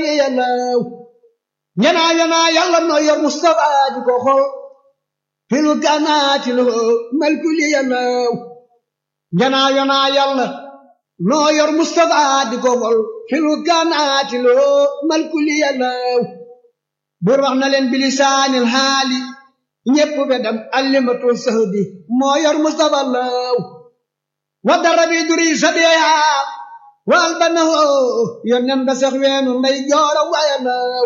yàllaw ñanaa yanaa yàlla noo yor Mustafa di ko xool filu kanaati loo malkuli yàllaw ñanaa yanaa yàlla noo yor Mustafa di ko xool filu kanaati loo malkuli yàllaw bur wax na leen bilisaanil haali ñépp bedam allimatu sahbi moo yor Mustafa law wa dara bi duri sabiya wal banahu yonen ba sax weenu nday joora waya law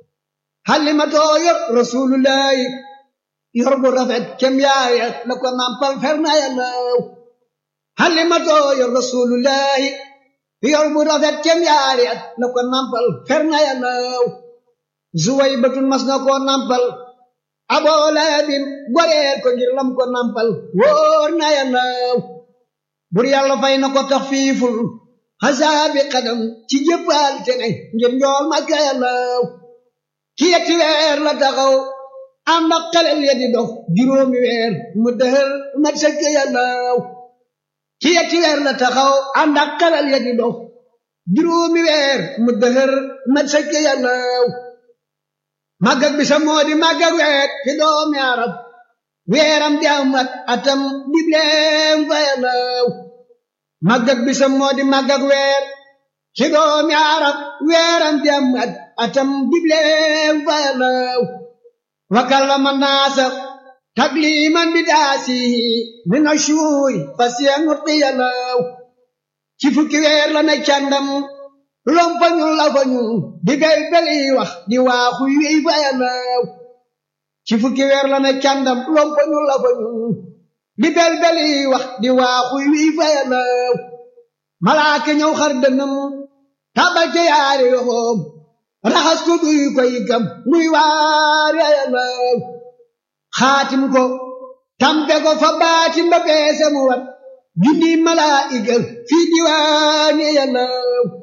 xalimatoo yor rasulullahi yor bu rafet kem yaaya la ko nampal fernaya law xalimatoo yor rasulullahi yor bu rafet kem yaaya la ko nampal fernaya law zuway batun mas na koo nampal aboo laabin goreel ko ngir lam ko nampal wóor na yàllaw bur yàlla fay na ko tax fiiful xasaabi xadam ci jëppal te ne ngir njool makka yàllaw ci yetti weer la taxaw ànd ak xelel ya di dox juróomi weer mu dëhër mat sëkk yàllaw ci yetti weer la taxaw ànd ak xelel ya di dox juróomi weer mu dëhër mat sëkk yàllaw màggag bi sa moo di màggag weer fi doomi arab weeram di am at atam dibleem fa yàllaw màggag bi sa moo di màggag weer fi doomi arab weeram di am at atam dibleem fa yàllaw wa kallama naasa takliman bi daasihi min ashuuri fa siyanurti yàllaw ci fukki weer la ne càndam lompañu la fañu di bel beli wax di waaxu yi fa yàllaw ci fukki weer la ne càndam lompañu la fañu di bel beli wax di waaxu yi fa yàllaw malaaka ñëw xar dënam tabal ca yaari yoxoom raxas ko duy koy gam muy waar ya yàllaw xaatim ko tampe ko fa baatim ba peese mu wat junni malaa'ika fii diwaani yàllaw